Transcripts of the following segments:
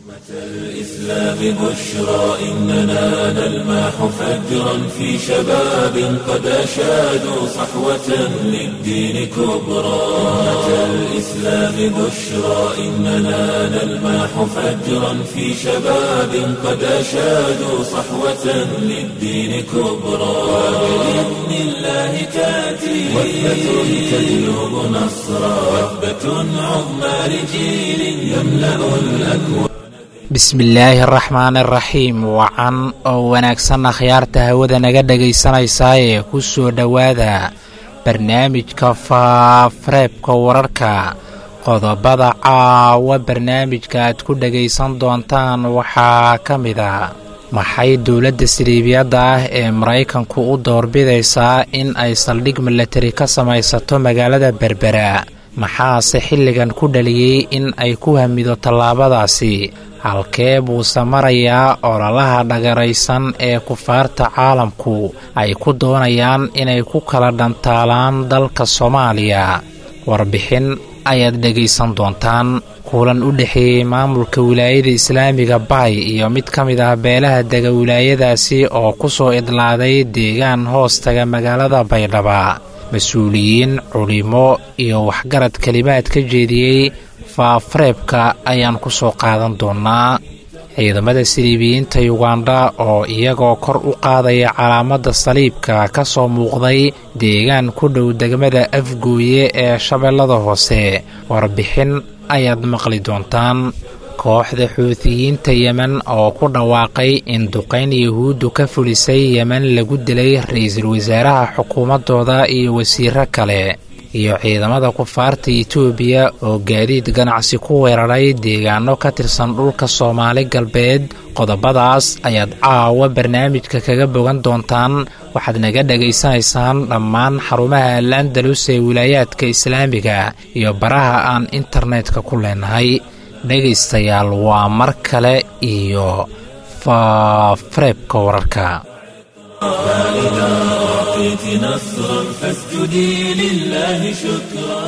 الإسلام بشرى إننا نلمح فجرا في شباب قد أشادوا صحوة للدين كبرى أمة الإسلام بشرى إننا نلمح فجرا في شباب قد أشادوا صحوة للدين كبرى وبإذن الله تأتي وثبة تجلب نصرا وثبة عظمى لجيل يملأ الأكوان bismillaahi araxmaan araxiim wacan oo wanaagsan akhyaarta hawada naga dhegaysanaysaa ee ku soo dhowaada barnaamijka faafareebka wararka qodobada caawa barnaamijka aad ku dhegaysan doontaan waxaa ka mid a maxay dowladda siliibiyadda ah ee maraykanku u doorbidaysaa in ay saldhig milatari ka samaysato magaalada berbera maxaase xilligan ku dhaliyey in ay ku hamido tallaabadaasi halkee buuse marayaa ololaha dhagaraysan ee kufaarta caalamku ay ku doonayaan inay ku kala dhantaalaan dalka soomaaliya warbixin ayaad dhegaysan doontaan kulan u dhexeeyey maamulka wilaayada islaamiga baay iyo mid ka mid ah beelaha dega wilaayadaasi oo ku soo idlaaday deegaan hoostaga magaalada baydhaba mas-uuliyiin culimo iyo waxgarad kelimaad ka jeediyey faafareebka ayaan ku soo qaadan doonnaa ciidamada siliibiyiinta yugandha oo iyagoo kor u qaadaya calaamadda saliibka ka soo muuqday deegaan ku dhow degmada afgooye ee shabeellada hoose warbixin ayaad maqli doontaan kooxda xuutiyiinta yemen oo ku dhawaaqay in duqayn yahuuddu ka fulisay yemen lagu dilay ra-iisul wasaaraha xukuumaddooda iyo wasiiro kale iyo ciidamada kufaarta etoobiya oo gaadiid ganacsi ku weeraray deegaano ka tirsan dhulka soomaali galbeed qodobadaas ayaad caawa barnaamijka kaga bogan doontaan waxaad naga dhegaysanaysaan dhammaan xarumaha al-andalus ee wilaayaadka islaamiga iyo baraha aan internetka ku leenahay dhegaystayaal waa mar kale iyo faafareebka wararka أعطيت نصرا فاسجدي لله شكرا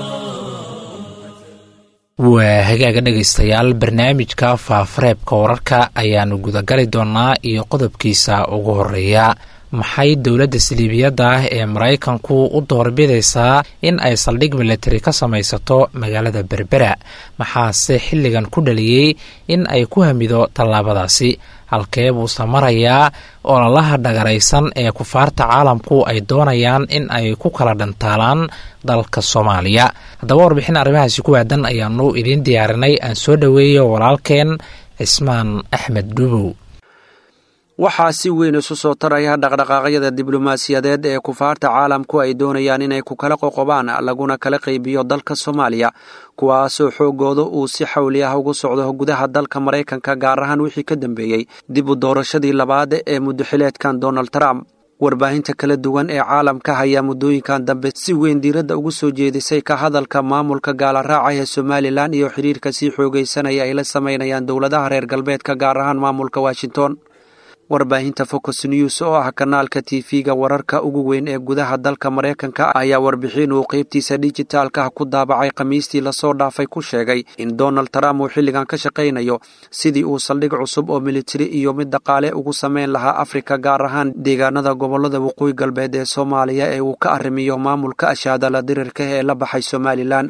waa hagaaga dhegaystayaal barnaamijka faafareebka wararka ayaanu gudagali doonnaa iyo qodobkiisa ugu horeeya maxay dowladda siliibiyadda ah ee maraykanku u doorbidaysaa in ay saldhig milatari ka samaysato magaalada berbera maxaase xilligan ku dhaliyey in ay ku hamido tallaabadaasi halkee buuse marayaa ololaha dhagaraysan ee kufaarta caalamku ay doonayaan in ay ku kala dhantaalaan dalka soomaaliya haddaba warbixin arrimahaasi ku waadan ayaanu idiin diyaarinay aan soo dhoweeyo walaalkeen cismaan axmed dhubow waxaa si weyn isu soo taraya dhaqdhaqaaqyada diblomaasiyadeed ee kufaarta caalamku ay doonayaan inay ku kala qoqobaan laguna kala qaybiyo dalka soomaaliya kuwaasoo xoogooda uu si xawli ah ugu socdo gudaha dalka maraykanka gaar ahaan wixii ka dambeeyey dib u doorashadii labaad ee muddoxileedkan donald trump warbaahinta kala duwan ee caalamka ayaa muddooyinkan dambe si weyn diiradda ugu soo jeedisay ka hadalka maamulka gaalaraaca ee somalilan iyo xiriirka sii xoogaysanaya ay la samaynayaan dowladaha reer galbeedka gaar ahaan maamulka washington warbaahinta focus news oo ah kanaalka tv-ga wararka ugu weyn ee gudaha dalka maraykanka ayaa warbixin uu qeybtiisa dijitaalka ah ku daabacay khamiistii lasoo dhaafay ku sheegay in donald trump uu xilligan ka shaqaynayo sidii uu saldhig cusub oo militari iyo mid dhaqaale ugu samayn lahaa afrika gaar ahaan deegaanada gobolada waqooyi galbeed ee soomaaliya ee uu ka arrimiyo maamulka ashaadala dirirka ee la baxay somalilan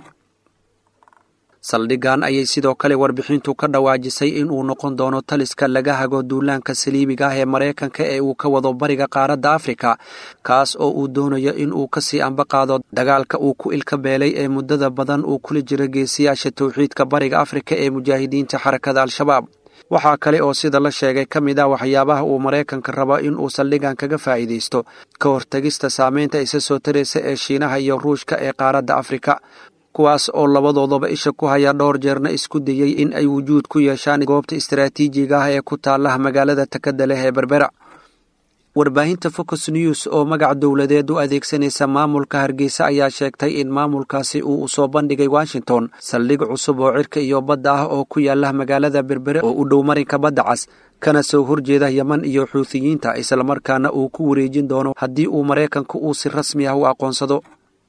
saldhigan ayay sidoo kale warbixintu ka dhawaajisay in uu noqon doono taliska laga hago duulaanka saliibiga ah ee maraykanka ee uu ka wado bariga qaaradda afrika kaas oo uu doonayo in uu kasii ambaqaado dagaalka uu ku ilka beelay ee muddada badan uu kula jiro geesiyaasha towxiidka bariga afrika ee mujaahidiinta xarakada al-shabaab waxaa kale oo sida la sheegay ka mid ah waxyaabaha uu maraykanka rabo in uu saldhigan kaga faa'iidaysto ka hortegista saameynta isa soo taraysa ee shiinaha iyo ruushka ee qaaradda afrika kuwaas oo labadoodaba isha ku haya dhowr jeerna isku dayey in ay wujuud ku yeeshaan goobta istaraatiijiga ah ee ku taalaha magaalada takada leh ee berbera warbaahinta focus news oo magac dowladeed u adeegsanaysa maamulka hargeysa ayaa sheegtay in maamulkaasi uu u soo bandhigay washington saldhig cusub oo cirka iyo badda ah oo ku yaala magaalada berbere oo u dhow marinka badda cas kana soo horjeeda yeman iyo xuuthiyiinta islamarkaana uu ku wareejin doono haddii uu maraykanku uu si rasmi ah u aqoonsado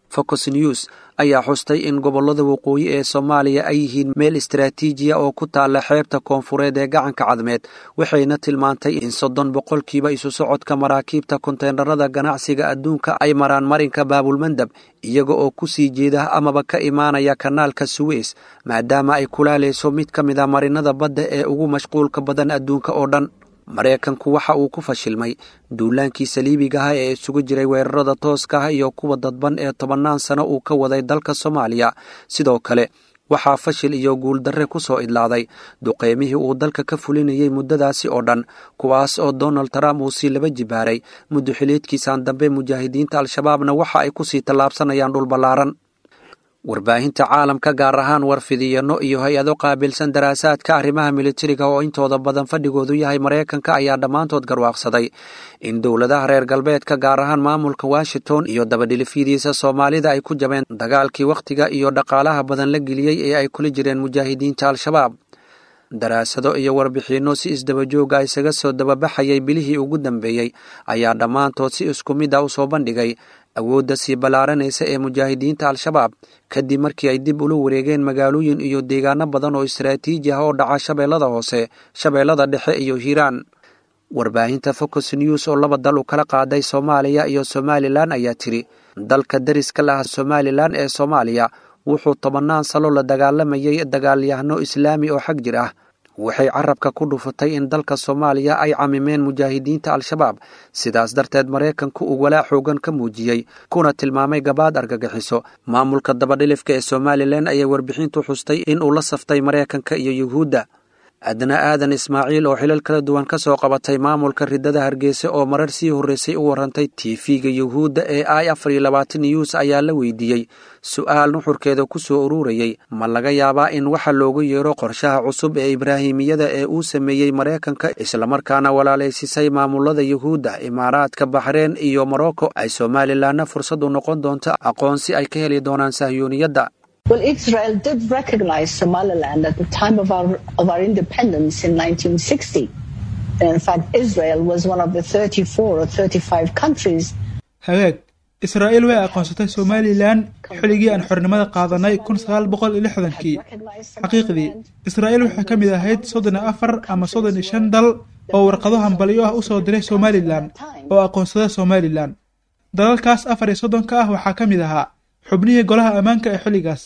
focus news ayaa xustay in gobollada waqooyi ee soomaaliya ay yihiin meel istaraatiijiya oo ku taalla xeebta koonfureed ee gacanka cadmeed waxayna tilmaantay in soddon boqolkiiba isu socodka maraakiibta konteenarada ganacsiga adduunka ay maraan marinka baabulmandab iyaga oo ku sii jeeda amaba ka imaanaya kanaalka suweys maadaama ay kulaalayso mid ka mid a marinada badda ee ugu mashquulka badan adduunka oo dhan maraykanku waxa uu ku fashilmay duulaankii saliibigaha ee isugu jiray weerarada tooska ah iyo kuwa dadban ee tobannaan sano uu ka waday dalka soomaaliya sidoo kale waxaa fashil iyo guuldarre ku soo idlaaday duqeymihii uu dalka ka fulinayay muddadaasi oo dhan kuwaas oo donald trump uu sii laba jibaaray muddo xiliedkiisaan dambe mujaahidiinta al-shabaabna waxa ay ku sii tallaabsanayaan dhul ballaaran warbaahinta caalamka gaar ahaan warfidiyano iyo hay-ado qaabilsan daraasaadka arrimaha militariga oo intooda badan fadhigoodu yahay maraykanka ayaa dhammaantood garwaaqsaday in dowladaha reer galbeedka gaar ahaan maamulka washington iyo dabadhilifyadiisa soomaalida ay ku jabeen dagaalkii wakhtiga iyo dhaqaalaha badan la geliyey ee ay kula jireen mujaahidiinta al-shabaab daraasado iyo warbixinno si isdabajooga isaga soo dababaxayay bilihii ugu dambeeyey ayaa dhammaantood si isku mid a u soo bandhigay awoodda sii ballaaranaysa ee mujaahidiinta al-shabaab kadib markii ay dib ula wareegeen magaalooyin iyo deegaano badan oo istaraatiiji ah oo dhaca shabeellada hoose shabeellada dhexe iyo hiiraan warbaahinta focus news oo laba dal u kala qaaday soomaaliya iyo somalilan ayaa tiri dalka dariska laha somalilan ee soomaaliya wuxuu tobannaan salo la dagaalamayay dagaalyahano islaami oo xag jir ah waxay carabka ku dhufatay in dalka soomaaliya ay camimeen mujaahidiinta al-shabaab sidaas darteed maraykanku uu walaa xoogan ka muujiyey kuna tilmaamay gabaad argagixiso maamulka dabadhilifka ee somalilan ayay warbixintu xustay in uu la saftay maraykanka iyo yuhuudda adna aadan ismaaciil oo xilal kala duwan ka soo qabatay maamulka ridada hargeysa oo marar sii horreysay u warantay tv-ga yuhuudda ee i afar iyo labaatan news ayaa la weydiiyey su-aal nuxurkeeda ku soo ururayey ma laga yaabaa in waxa loogu yeero qorshaha cusub ee ibraahimiyada ee uu sameeyey maraykanka islamarkaana walaalaysisay maamulada yuhuudda imaaraadka baxreen iyo morocco ay somalilanna fursad u noqon doonto aqoonsi ay ka heli doonaan sahyuuniyadda Well, Israel did recognize Somaliland at the time of our, of our independence in 1960. And in fact, Israel was one of the 34 or 35 countries. hagaag israa'iil way aqoonsatay somalilan xilligii aan xornimada qaadanay kun sagaal boqol iyo lixdankii xaqiiqdii israa'iil waxay ka mid ahayd soddon iyo afar ama soddon iyo shan dal oo warqado hambalyo ah u soo diray somalilan oo aqoonsada somalilan dalalkaas afar iyo soddonka ah waxaa ka mid ahaa xubnihii golaha ammaanka ee xilligaas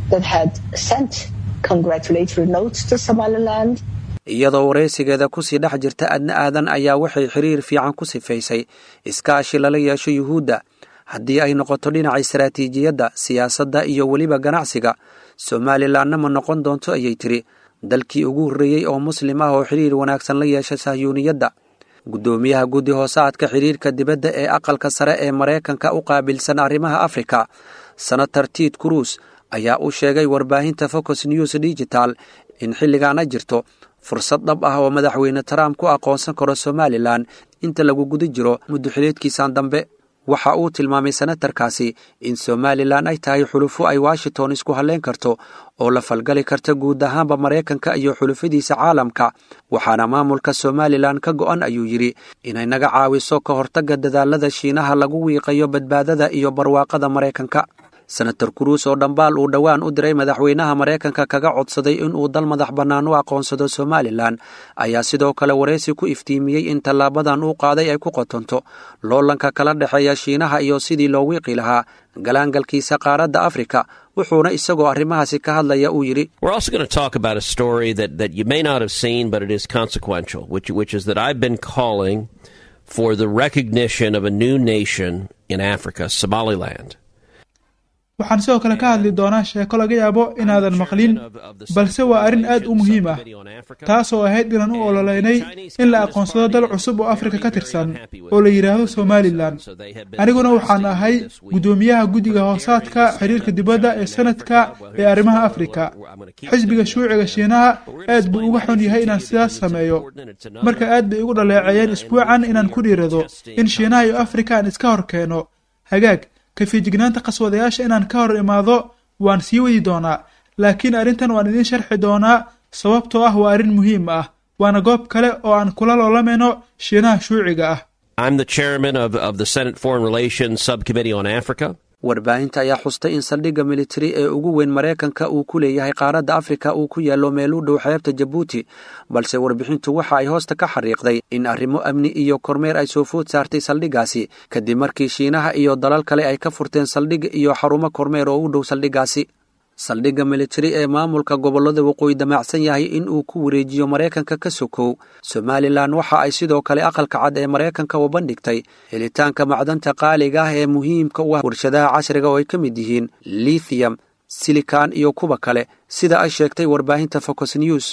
iyadoo waraysigeeda kusii dhex jirta adna aadan ayaa waxay xiriir fiican ku sifaysay iskaashi lala yeesho yuhuudda haddii ay noqoto dhinaca istaraatiijiyadda siyaasadda iyo weliba ganacsiga somalilanna ma noqon doonto ayay tiri dalkii ugu horreeyey oo muslim ah oo xiriir wanaagsan la yeesha sahyuuniyadda guddoomiyaha guddi hoosaadka xiriirka dibadda ee aqalka sare ee maraykanka u qaabilsan arrimaha afrika senator ted cruz ayaa u sheegay warbaahinta focus news digital in xilligaana jirto fursad dhab ah oo madaxweyne trump ku aqoonsan karo somalilan inta lagu guda jiro muddoxileedkiisan dambe waxa uu tilmaamay senatarkaasi in somalilan ay tahay xulufo ay washington isku halleyn karto oo la falgali karta guud ahaanba maraykanka iyo xulufadiisa caalamka waxaana maamulka somalilan ka go'an ayuu yidhi inay naga caawiso ka hortagga dadaalada shiinaha lagu wiiqayo badbaadada iyo barwaaqada maraykanka senator cruus oo dhambaal uu dhowaan u diray madaxweynaha maraykanka kaga codsaday inuu dal madax bannaan u aqoonsado somalilan ayaa sidoo kale waraysi ku iftiimiyey in tallaabadan uu qaaday ay ku qotonto loolanka kala dhexeeya shiinaha iyo sidii loo wiiqi lahaa galaangalkiisa qaaradda afrika wuxuuna isagoo arrimahaasi ka hadlaya uu yidhi for the recognition of a new nation in Africa, Somaliland. waxaan sidoo kale ka hadli doonaa sheeko laga yaabo inaadan maqlin balse waa arrin aad u muhiim ah taasoo ahayd inaan u ololeynay in la aqoonsado dal cusub oo afrika ka tirsan oo la yidhaahdo somalilan aniguna waxaan ahay guddoomiyaha guddiga hoosaadka xiriirka dibadda ee sanadka ee arrimaha afrika xisbiga shuuciga shiinaha aad buu uga xun yahay inaan sidaas sameeyo marka aad bay igu dhaleeceeyeen isbuucan inaan ku dhiirado in shiinaha iyo afrika aan iska hor keeno hagaag kafiijignaanta qaswadayaasha inaan ka hor imaado waan sii wadi doonaa laakiin arrintan waan idiin sharxi doonaa sababtoo ah waa arrin muhiim ah waana goob kale oo aan kula loolamayno shiinaha shuuciga ah warbaahinta ayaa xustay in saldhigga militari ee ugu weyn maraykanka uu ku leeyahay qaaradda afrika uu ku yaallo meel u dhow xeebta jabuuti balse warbixintu waxa ay hoosta ka xariiqday in arrimo amni iyo kormeer ay soo food saartay saldhiggaasi kadib markii shiinaha iyo dalal kale ay ka furteen saldhig iyo xarumo kormeer oo u dhow saldhiggaasi saldhigga militari ee maamulka gobollada waqooyi damacsan yahay in uu ku wareejiyo maraykanka ka sokow somalilan waxa ay sidoo kale aqalka cad ee maraykanka u bandhigtay helitaanka macdanta qaaliga ah ee muhiimka u ah warshadaha casriga oo ay ka mid yihiin lithium silikan iyo kuwa kale sida ay sheegtay warbaahinta focus news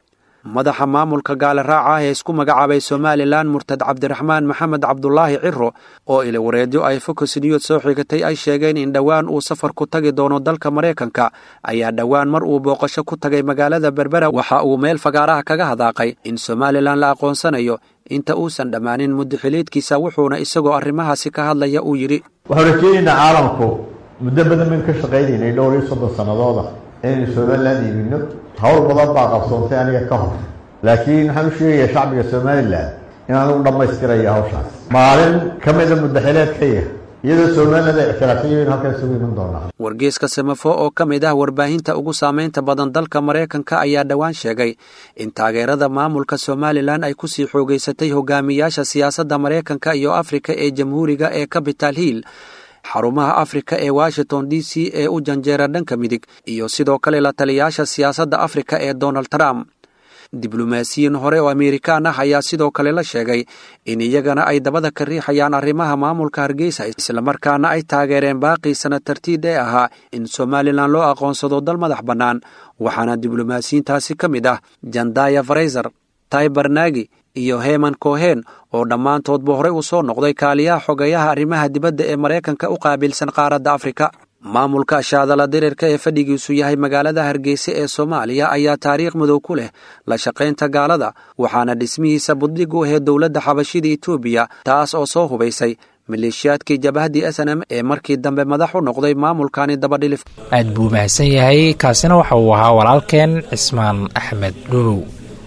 madaxa maamulka gaale raaca ah ee isku magacaabay somalilan murtad cabdiraxmaan maxamed cabdulaahi ciro oo ili wareedyo ay focus news soo xigatay ay sheegeen in dhowaan uu safar ku tagi doono dalka maraykanka ayaa dhowaan mar uu booqasho ku tagay magaalada berbera waxa uu meel fagaaraha kaga hadaaqay in somalilan la aqoonsanayo inta uusan dhammaanin muddaxiliedkiisa wuxuuna isagoo arrimahaasi ka hadlaya uu yidhi waxaan rajeynaynaa caalamku muddo badan baynu ka shaqaynaynay dhowr iyo soddon sannadooda inaynu somalilan iibino hawl badan baa qabsoontay aniga ka hor laakiin waxaan u sheegayaa shacbiga somalilan in anugu dhammaystirayo hawshaas maalin ka mida muddaxileedkaya iyadoo somaliland ay ictiraafsan yihiin halkan isugu iman doonaa wargeeska samafo oo ka mid ah warbaahinta ugu saamaynta badan dalka maraykanka ayaa dhowaan sheegay in taageerada maamulka somalilan ay ku sii xoogeysatay hogaamiyaasha siyaasadda maraykanka iyo afrika ee jamhuuriga ee capital hill xarumaha afrika ee washington d c ee u janjeera dhanka midig iyo sidoo kale la taliyaasha siyaasadda afrika ee donald trump diblomaasiyiin hore oo amerikaan ah ayaa sidoo kale la sheegay in iyagana ay dabada ka riixayaan arrimaha maamulka hargeysa islamarkaana ay taageereen baaqii sana tartiid ee ahaa in somalilan loo aqoonsado dal madax bannaan waxaana diblomaasiyiintaasi ka mid ah jandaya farayser taibarnagi iyo heman kohen oo dhammaantoodba horey uu soo noqday kaaliyaha xogeeyaha arrimaha dibadda ee maraykanka u qaabilsan qaaradda afrika maamulka shaadala dirirka ee fadhigiisu yahay magaalada hargeysa ee soomaaliya ayaa taariikh madow ku leh la shaqaynta gaalada waxaana dhismihiisa buddig u ahayd dowladda xabashida etoobiya taas oo soo hubaysay maleeshiyaadkii jabahdii s n m ee markii dambe madax u noqday maamulkani dabadhilif aad buu mahadsan yahay kaasina waxa uu ahaa walaalkeen cismaan axmed dhuubow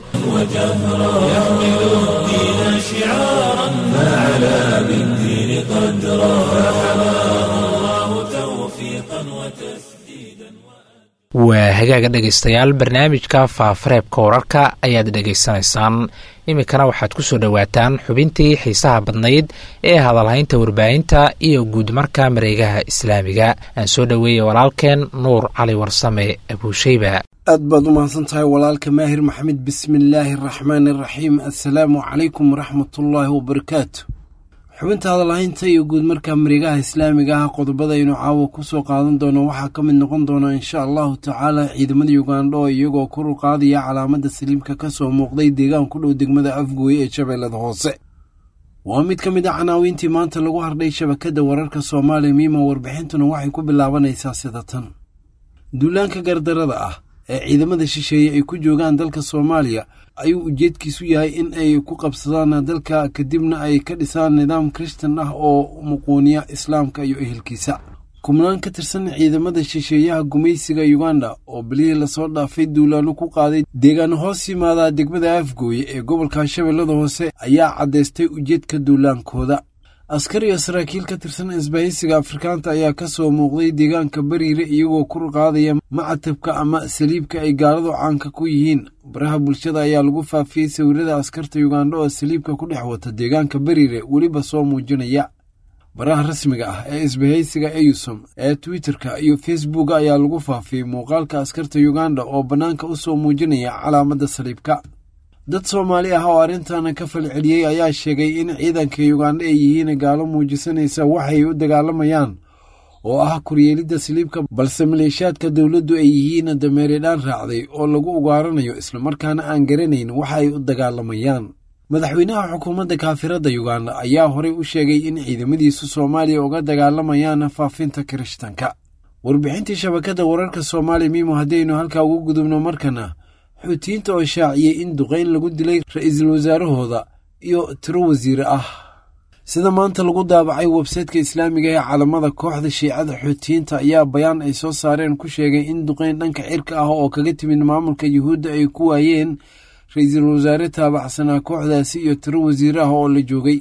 وجهرا يحمل الدين شعارا فعلى بالدين قدرا فحماه الله توفيقا وتسديدا waa hagaaga dhegaystayaal barnaamijka faafareebka wararka ayaad dhegaysanaysaan iminkana waxaad ku soo dhowaataan xubintii xiisaha badnayd ee hadalhaynta warbaahinta iyo guudmarka mareegaha islaamiga aan soo dhoweeyey walaalkeen nuur cali warsame abuusheyba aad baad u mahadsan tahay walaalka maahir maxamed bismillaahi araxmaani araxiim assalaamu calaykum waraxmatullaahi wabarakaatu xubinta hadalhaynta iyo guud markaa mareegaha islaamiga ah qodobada aynu caawa ku soo qaadan doono waxaa ka mid noqon doona insha allahu tacaala ciidamada yugandha oo iyagoo kor u qaadaya calaamada saliimka ka soo muuqday deegaan ku dhow degmada afgooye ee shabeellada hoose waa mid ka mid a canaawiintii maanta lagu hardhay shabakadda wararka soomaaliya miima warbixintuna waxay ku bilaabanaysaa sida tan duulaanka gardarada ah ee ciidamada shisheeye ay ku joogaan dalka soomaaliya ayuu ujeedkiisu yahay in ay ku qabsadaan dalka kadibna ay ka dhisaan nidaam kristan ah oo muquuniya islaamka iyo ehelkiisa kubnaan ka tirsan ciidamada shisheeyaha gumaysiga yuganda oo bilihii lasoo dhaafay duulaano ku qaaday deegaano hoos yimaadaa degmada afgooye ee gobolka shabeellada hoose ayaa caddaystay ujeedka duulaankooda askar iyo saraakiil ka tirsan isbahaysiga afrikaanta ayaa ka soo muuqday deegaanka bariire iyagoo kur qaadaya macatabka ama saliibka ay gaaladu caanka ku yihiin baraha bulshada ayaa lagu faafiyey sawirada askarta yugandha oo saliibka ku dhex wata deegaanka bariire weliba soo muujinaya baraha rasmiga ah ee isbahaysiga eyusom ee twitterka iyo facebooka ayaa lagu faafiyey muuqaalka askarta yuganda oo bannaanka u soo muujinaya calaamadda saliibka dad soomaali ah oo arrintan ka falceliyey ayaa sheegay in ciidanka yugandha ay yihiin gaalo muujisanaysa waxay u dagaalamayaan oo ah kuryeelidda saliibka balse maleeshiyaadka dowladdu ay yihiin dameeridhaan raacday oo lagu ugaaranayo islamarkaana aan garanayn waxa ay u dagaalamayaan madaxweynaha xukuumadda kaafirada yuganda ayaa horey u sheegay in ciidamadiisu soomaaliya uga dagaalamayaan faafinta kirishtanka warbixintii shabakadda wararka soomaaliya miimo haddaynu halkaa ugu gudubno markana xuutiyiinta oo shaaciyey in duqayn lagu dilay ra-iisul wasaarahooda iyo tiro wasiire ah sida maanta lagu daabacay websaytka islaamiga ee calamada kooxda shiicada xuutiyiinta ayaa bayaan ay soo saareen ku sheegay in duqayn dhanka cirka ah oo kaga timid maamulka yuhuudda ay ku waayeen ra-iisul wasaare taabacsanaa kooxdaasi iyo tiro wasiire ah oo la joogay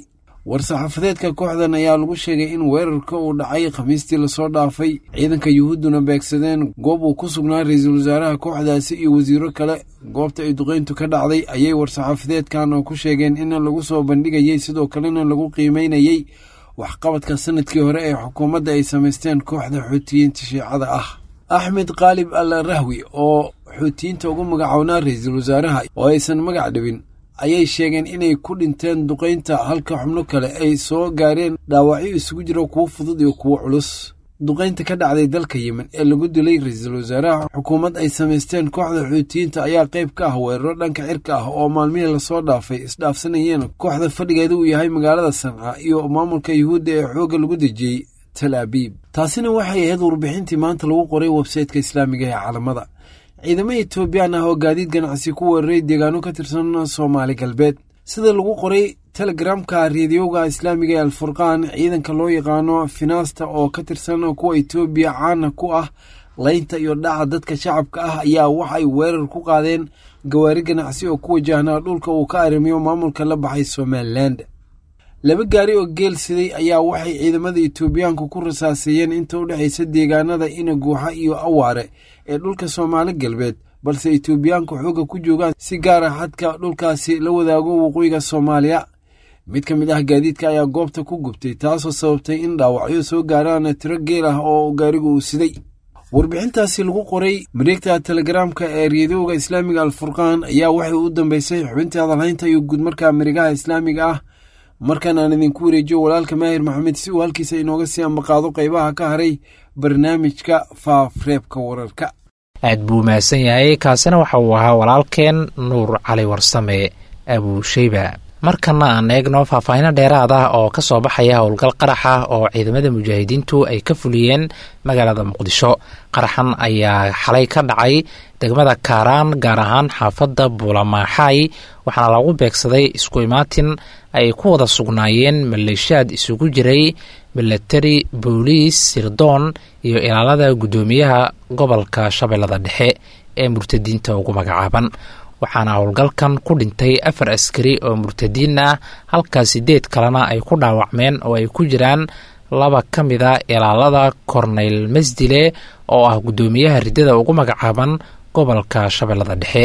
war-saxaafadeedka kooxdan ayaa lagu sheegay in weerarka uu dhacay khamiistii lasoo dhaafay ciidanka yuhuudduna beegsadeen goob uu ku sugnaa ra-iisul wasaaraha kooxdaasi iyo wasiiro kale goobta ay duqeyntu ka dhacday ayay war-saxaafadeedkan oo ku sheegeen in lagu soo bandhigayey sidoo kalena lagu qiimeynayey waxqabadka sanadkii hore ee xukuumadda ay samaysteen kooxda xuutiyiinta shiicada ah axmed khaalib al rahwi oo xuutiyiinta ugu magacownaa ra-iisul wasaaraha oo aysan magac dhibin ayay sheegeen inay ku dhinteen duqaynta halka xubno kale ay soo gaareen dhaawacyo isugu jira kuwo fudud iyo kuwo culus duqaynta ka dhacday dalka yemen ee lagu dilay ra-iisul wasaaraha xukuumad ay samaysteen kooxda xuutiyiinta ayaa qayb ka ah weeraro dhanka cirka ah oo maalmihii lasoo dhaafay isdhaafsanayeen kooxda fadhigeeda uu yahay magaalada sanca iyo maamulka yuhuudda ee xoogga lagu dejiyey tal abiib taasina waxay ahayd warbixintii maanta lagu qoray websayteka islaamiga ee caalamada ciidamo etoobiyaan ah oo gaadiid ganacsi ku weeraray deegaano ka tirsan soomaali galbeed sida lagu qoray telegramka reediyowga islaamiga ee alfurqaan ciidanka loo yaqaano finaasta oo ka tirsan kuwa etoobiya caana ku ah laynta iyo dhaca dadka shacabka ah ayaa wax ay weerar ku qaadeen gawaari ganacsi oo ku wajahnaa dhulka uu ka arrimiyo maamulka la baxay somalilan laba gaari oo geel siday ayaa waxay ciidamada etoobiyaanku ku rasaaseeyeen inta u dhexaysa deegaanada inaguuxa iyo awaare ee dhulka soomaali galbeed balse etoobiyaanku xoogga ku joogaan si gaar ah xadka dhulkaasi la wadaago waqooyiga soomaaliya mid ka mid ah gaadiidka ayaa goobta ku gubtay taasoo sababtay in dhaawacyo soo gaaraan tiro geel ah oo gaarigu uu siday warbixintaasi lagu qoray mareegta telegaraamka ee reediyowga islaamiga alfurqaan ayaa waxay u dambeysay xubintii hadalhaynta iyo guudmarka marigaha islaamiga ah markan aan idinku wareejiyo walaalka maahir maxamed si uu halkiisa inooga sii ambaqaado qaybaha ka haray barnaamijka faafreebka wararka aad buu mahadsan yahay kaasina waxa uu ahaa walaalkeen nuur cali warsame abuusheyba markana aan eegno faahfaahino dheeraad ah oo ka soo baxaya howlgal qarax ah oo ciidamada mujaahidiintu ay ka fuliyeen magaalada muqdisho qaraxan ayaa xalay ka dhacay degmada kaaraan gaar ahaan xaafadda buulamaaxaay waxaana lagu beegsaday isku imaatin ay ku wada sugnaayeen maleeshiyaad isugu jiray milatari booliis sirdoon iyo ilaalada guddoomiyaha gobolka shabeellada dhexe ee murtadiinta ugu magacaaban waxaana howlgalkan ku dhintay afar askari oo murtadiin ah halkaa sideed kalena ay ku dhaawacmeen oo ay ku jiraan laba ka mid a ilaalada korneyl masdile oo ah guddoomiyaha riddada ugu magacaaban gobolka shabeellada dhexe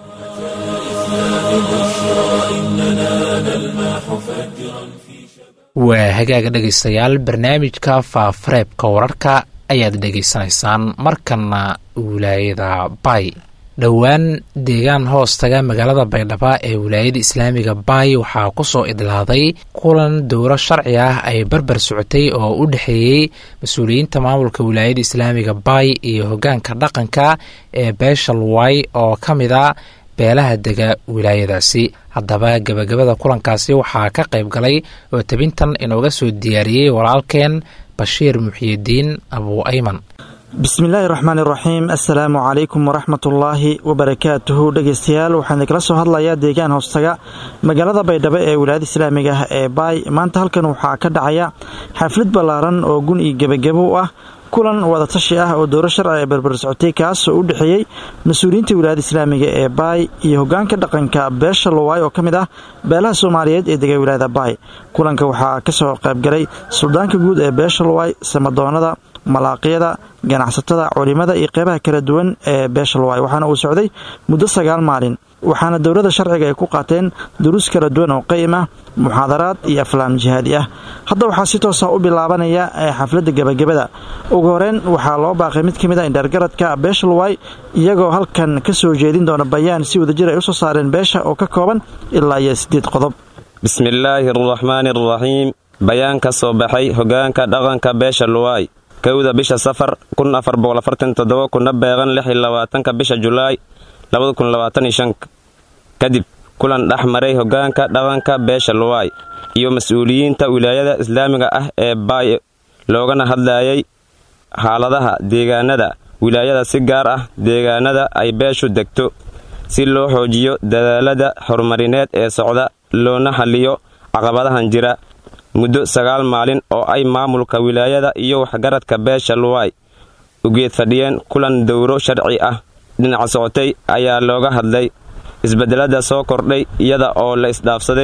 waa hagaaga dhegaystayaal barnaamijka faafareebka wararka ayaad dhegaysanaysaan markana wilaayada bay dhowaan deegaan hoostaga magaalada baydhabo ee wilaayada islaamiga baay waxaa ku soo idlaaday kulan dowro sharci ah ay barbar socotay oo u dhexeeyey mas-uuliyiinta maamulka wilaayada islaamiga baay iyo hoggaanka dhaqanka ee beesha luway oo ka mid a beelaha dega wilaayadaasi haddaba gebagabada kulankaasi waxaa ka qayb galay oo tabintan inooga soo diyaariyey walaalkeen bashiir muxiyidiin abuu ayman bismillaahi raxmaan iraxiim assalaamu calaykum waraxmatullaahi wabarakaatuhu dhegeystayaal waxaan idinkala soo hadlayaa deegaan hoostaga magaalada baydhabo ee wilaayada islaamiga ah ee baay maanta halkan waxaa ka dhacaya xaflad ballaaran oo gun iyo gebagabo u ah kulan wadatashi ah oo dowro sharci ee barbar socotay kaasoo u dhexeeyey mas-uuliyiinta wilaayada islaamiga ee baay iyo hogaanka dhaqanka beesha lowaay oo ka mid ah beelaha soomaaliyeed ee dega wilaayada baay kulanka waxaa kasoo qaybgalay suldaanka guud ee beesha lowaay samadoonada malaaqyada ganacsatada culimada iyo qeybaha kala duwan ee beesha lowaay waxaana uu socday muddo sagaal maalin waxaana dowladda sharciga ay ku qaateen duruus kala duwan oo qayim ah muxaadaraad iyo aflaam jihaadi ah hadda waxaa si toosa u bilaabanaya xafladda gebagabada ugu horeyn waxaa loo baaqay mid ka mid a indheergaradka beesha lowaay iyagoo halkan ka soo jeedin doona bayaan si wadajir ay u soo saareen beesha oo ka kooban ilaa iyo siddeed qodob bismillaahi araxmaani araxiim bayaan ka soo baxay hogaanka dhaqanka beesha luwaay kowda bisha safar kun afar boqoafartantodoba kuna beeqan lix iyo labaatanka bisha julaay labada kun labaataniyo shan kadib kulan dhex maray hogaanka dhaqanka beesha luwaay iyo mas-uuliyiinta wilaayada islaamiga ah ee baay loogana hadlayay xaaladaha deegaanada wilaayada si gaar ah deegaanada ay beeshu degto si loo xoojiyo dadaalada horumarineed ee socda loona xalliyo caqabadahan jira muddo sagaal maalin oo ay maamulka wilaayada iyo waxgaradka beesha luwaay ugeed fadhiyeen kulan dowro sharci ah dhinaca socotay ayaa looga hadlay isbeddelada soo kordhay iyada oo la isdhaafsaday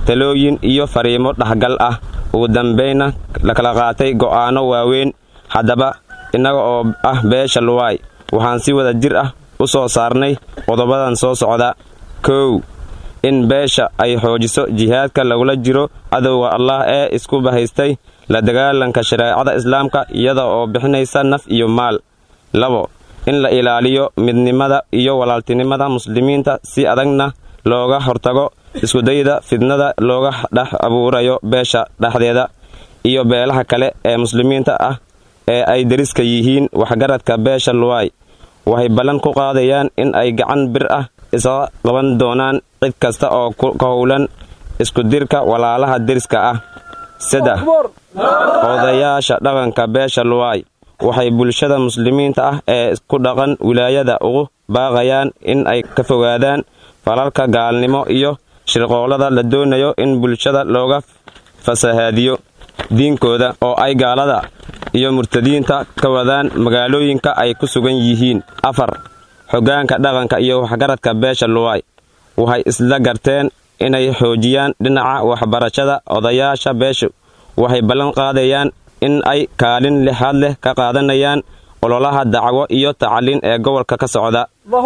talooyin iyo fariimo dhexgal ah ugu dambaynna la kala qaatay go'aanno waaweyn haddaba innaga oo ah beesha luwaay waxaan si wada jir ah u soo saarnay qodobadan soo socda kow in beesha ay xoojiso jihaadka lagula jiro cadowga allah ee isku bahaystay la dagaalanka shareecada islaamka iyada oo bixinaysa naf iyo maal labo in la ilaaliyo midnimada iyo walaaltinimada muslimiinta si adagna looga hortago iskudayda fidnada looga dhex abuurayo beesha dhexdeeda iyo beelaha kale ee muslimiinta ah ee ay deriska yihiin waxgaradka beesha luwaay waxay ballan ku qaadayaan in ay gacan bir ah isaga qaban doonaan cid kasta oo ka howlan iskudirka walaalaha deriska ah saddex odayaasha dhaqanka beesha luwaay waxay bulshada muslimiinta ah ee ku dhaqan wilaayada ugu baaqayaan in ay ka fogaadaan falalka gaalnimo iyo shirqoolada la doonayo in bulshada looga fasahaadiyo diinkooda oo ay gaalada iyo murtadiinta ka wadaan magaalooyinka ay ku sugan yihiin afar xoggaanka dhaqanka iyo waxgaradka beesha luwaay waxay isla garteen inay xoojiyaan dhinaca waxbarashada odayaasha beeshu waxay ballan qaadayaan in ay kaalin lixaad leh ka qaadanayaan ololaha dacwo iyo tacliin ee gobolka ka socda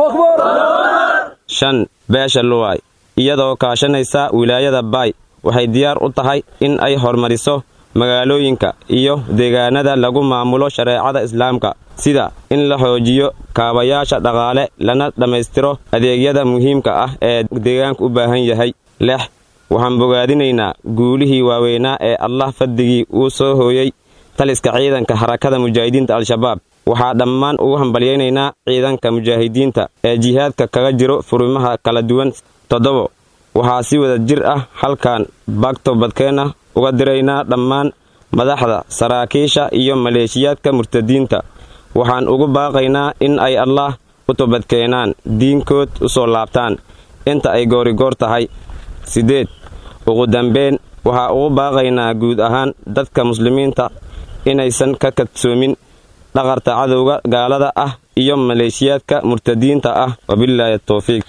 shan beesha luwaay iyadoo kaashanaysa wilaayada baay waxay diyaar u tahay in ay horumariso magaalooyinka iyo deegaanada lagu maamulo shareecada islaamka sida in la xoojiyo kaabayaasha dhaqaale lana dhammaystiro adeegyada muhiimka ah ee deegaanku u baahan yahay lex waxaan bogaadinaynaa guulihii waaweynaa ee allah faddigii uu soo hooyey taliska ciidanka harakada mujaahidiinta al-shabaab waxaa dhammaan ugu hambalyaynaynaa ciidanka mujaahidiinta ee jihaadka kaga jiro furimaha kala duwan toddobo waxaa si wada jir ah halkan bagto badkeenna uga diraynaa dhammaan madaxda saraakiisha iyo maleeshiyaadka murtadiinta waxaan ugu baaqaynaa in ay allaah u tobadkeenaan diinkood u soo laabtaan inta ay goorigoor tahay siddeed ugu dambeyn waxaa ugu baaqaynaa guud ahaan dadka muslimiinta inaysan ka kadsoomin dhaqarta cadowga gaalada ah iyo maleeshiyaadka murtadiinta ah wabilaahi towfiiq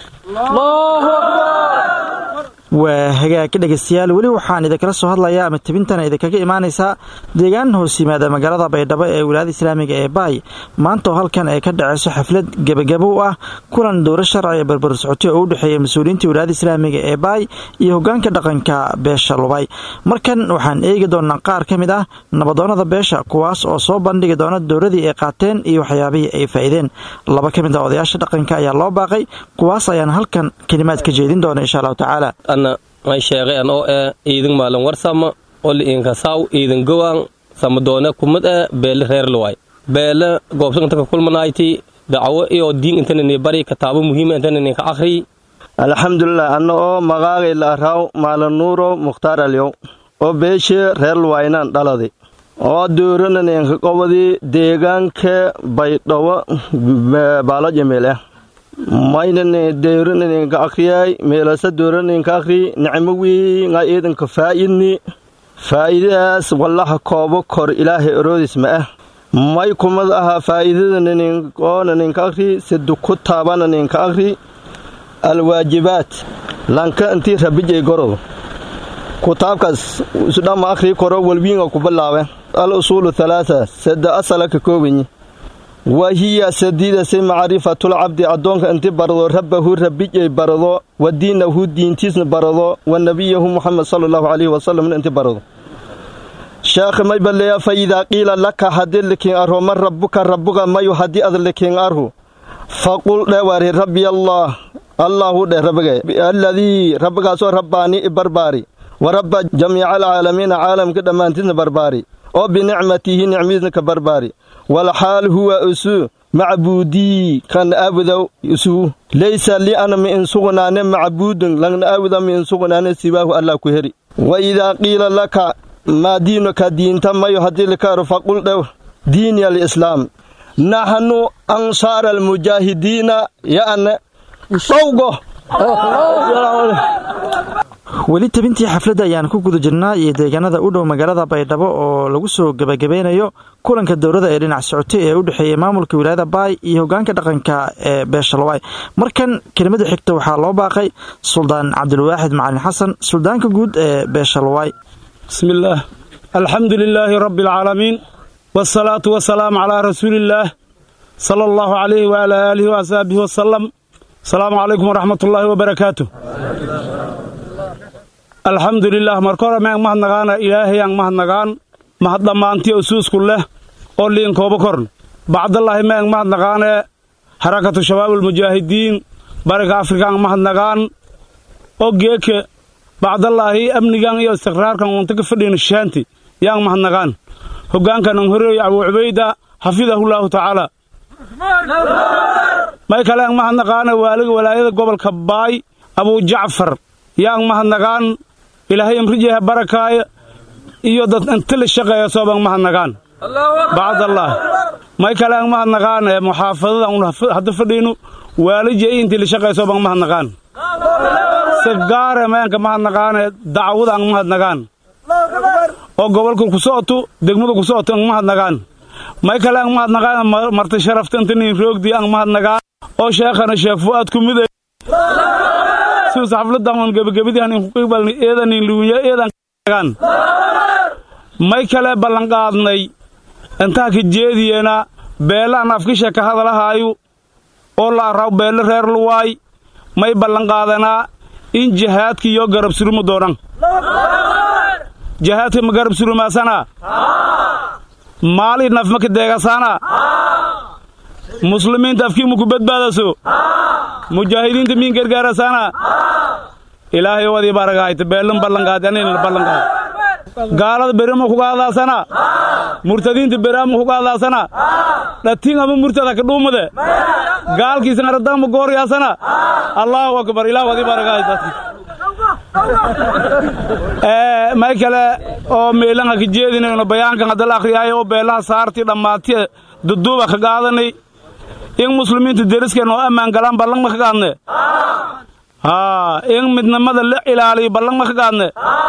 waa hagaagka dhegeystayaal weli waxaan idinkala soo hadlayaa ama tebintana idinkaga imaanaysaa deegaan hoos yimaada magaalada baydhabo ee wilaayada islaamiga ee baay maanta oo halkan ay ka dhaceyso xaflad gebagabo u ah kulan dowro sharci ee barbar socotay oo u dhexeeya mas-uuliyiinta wilaayada islaamiga ee baay iyo hogaanka dhaqanka beesha lubay markan waxaan eegi doonaa qaar ka mid ah nabadoonnada beesha kuwaas oo soo bandhigi doona dowradii ay qaateen iyo waxyaabihii ay faa'iideen laba ka mid ah odayaasha dhaqanka ayaa loo baaqay kuwaas ayaan halkan kelimaad ka jeedin doona insha allahu tacaala may sheeqeen oo eh iidin maalin warsama oli inkasaw iidin gowaan samadoone kumad eh beele reer luwaay beele goobsan inta ka kulmanayti dacwo iyo diin intanani bari kataabo muhiima intanani ka akhri alxamdulilah anna oo magaagay la araaw maalanuuro mukhtaar alyow oo beeshe reer luwaynaan dhaladi oo doorananeenka qobadii deegaanka baydhawo baalo jamiil ah maynane doorananeenka akhriyay meelasa doorananeenka akhri nicmo wiinga iidanka faa'idni faa'iidadaas wallaha koobo kor ilaahay oroodis ma ah may kumad aha faa'iidadananinka akhri sidu ku taabananinka akhri alwaajibaat lanka intii rabijay gorodo kutaabkaas isudhama akhri koro walwiinga ku bilaabe al usuulu halaasa sada asala ka koobanyi wa hiya sadiidase macrifatulcabdi addoonka inti barado rabbahu rabijay barado wa diinahu diintiisna barado wa nebiyahu muxamed sala allahu calayhi wasalamna inti barado sheekh may balleeya fa idaa qiila laka haddii likiin arho man rabbuka rabbuga mayu haddii ad likiin arhu faqul dhewaari rabbi allah allahu dheh rabbigay alladii rabbigaasoo rabbaanii i barbaari wa rabba jamiica alcaalamiina caalamka dhammaantiisna barbaari oo binicmatihi nicmadiisna ka barbaari walxaal huwa usuu macbuudii kan aabuda usuu laysa li ana mi in sugnaane macbuudun langna aabuda mi in sugnaane siwaahu allah ku heri wa idaa qiila laka maa diinuka diinta mayo haddii likaaro faqul dhew diini alislaam naxnu ansaara almujaahidiina ya'na dhowgo weli tabintii xafladda ayaan ku guda jirnaa iyo deegaanada u dhow magaalada baydhabo oo lagu soo gebagabeynayo kulanka dowladda ee dhinac socotay ee u dhexeeyey maamulka wilaayada baay iyo hogaanka dhaqanka ee beeshalwaay markan kelimada xigta waxaa loo baaqay suldaan cabdilwaaxid macalin xasan suldaanka guud ee beeshalwaay bismillaah alxamdu lilaahi rabbi alcaalamiin wsalaatu wasalaamu calaa rasuuliillaah sala allahu calayhi waalaa aalihi waasxaabihi wasalam asalaamu calaykum waraxmat ullaahi wabarakaatu alxamdu lilah marka hore meang mahadnagaana ilaahayang mahadnagaan mahad dhammaantiyo usuusku leh oo liinkooba korn bacdallaahi meang mahadnagaane harakatu shabaabulmujaahidiin bariga afrikaang mahadnagaan oo geeke bacdallaahi amnigan iyo istiqraarkan unta ka fadhiina shaanti yaang mahadnagaan hoggaankanan horeey abuu cubayda xafidahullaahu tacaala may kaleang mahadnaqaane waaliga walaayada gobolka baay abuu jacfar yaang mahadnagaan ilaahay imrijeha barakaaya iyo dad inta la shaqeeya soobang mahadnagaan bacdallaah may kaleang mahadnaqaan ee muxaafadada un hadda fadhiinu waalija intii la shaqeeya soobang mahadnaqaan sigaare meenka mahadnaqaane dacwada ang mahadnagaan oo gobolka ku socoto degmada ku socoto ang mahadnagaan may kale ang mahadnagaan marti sharafta inta nin roogdi ang mahadnagaan oo sheekhana sheekh fu'aad ku mid sius xafladaman gebagabadii hanin kuqibalni eedanin luunya eedan nagaan may kale ballanqaadnay intaa ka jeediyeena beelaan afkisha ka hadalahaayu oo la arraw beelle reer luwaay may ballanqaadanaa in jihaadka iyo garab suruma doonan jihaadka ma garab surumaasana maali naf ma ka deegasaana muslimiinta afkiimu ku badbaadaso mujaahidiinta miin gargaarasaana ilaahay wadii baragahayta beellin ballanqaadi anina ballanqaad gaalada berima kuga hadlaasana murtadiinta beraama kuga hadlaasana dhatiin ama murtada ka dhuumade gaalkiisan aradama gooryaasana allaahu akbar ilaah wadii baragahayta may kale oo meelanha ka jeedinayno bayaankan hadda la akhriyaayo oo beelaha saartii dhammaatiya duduuba ka qaadanay in muslimiinta deriskeen oo ammaan galaan ballan ma ka qaadne haa in midnimada la ilaaliyo ballan ma ka qaadne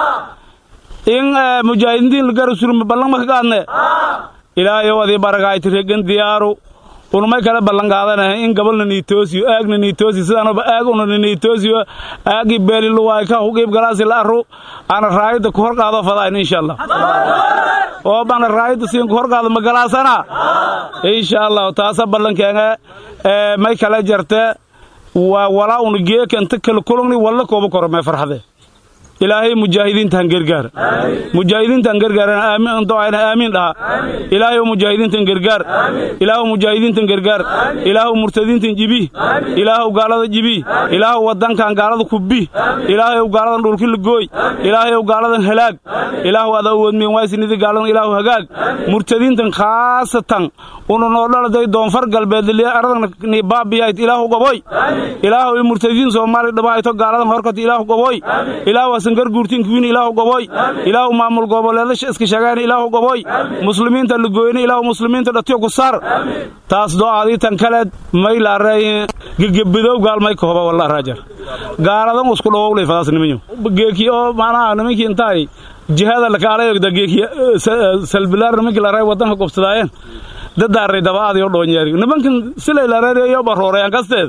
in mujaahidiintiin la garab surma ballan ma ka qaadne ilaahayow adii baragayti regan diyaaru unumay kale ballan qaadanahay in gabalna niitoosiyo aagna niitoosiyo sidaanaba aag unana niitoosiyo aagii beeliluwaay ka huqiib galaasi la arru ana raayadda ku hor qaado fadaayn insha allah oo bana raayadda siin ku hor qaado ma galaasana insha allah taasa ballankeena may kale jarte waa walaa una geeka inta kala kulugni walla kooba koro mee farxade ilaahay mujaahidiinta han gargaar mujaahidiinta han gargaarana aamin doayna aamiin dhaha ilaahay mujaahidiintan gargaar ilaahu mujaahidiintan gargaar ilaahu murtadiintan jibi ilaahu gaalada jibi ilaahu wadankan gaalada kubbi ilaahay gaaladan dhulki lagooy ilaahay gaaladan halaag ilaahu ada awoodmeen waasinidi gaaladan ilaahu hagaag murtadiintan khaasatan una noo dhaladay doonfar galbeed aradan ni baabiyayt ilaahu goboy ilaahu murtadiin soomaali dhabahayto gaaladan horkata ilaahu goboy ilaahu sangar guurtinkiwiin ilaahu goboy ilaahu maamul goboleedasha iska shagaan ilaahu goboy muslimiinta lagooyne ilaahu muslimiinta dhatiyo ku saar taas do'aadii tan kaleed may laaray gegebidow gaalmay kohoba walla raajar gaaladan usku dhowowlay fadaas nimanyo geeki oo macnaha nimankii intaay jihaada lakaalayogda geeki salbilaar nimankii laaray wadanka gobsadaayeen dadaaray dabaadiyo dhoonyeeri nimankan silay laareereeyo barooreyan kasteed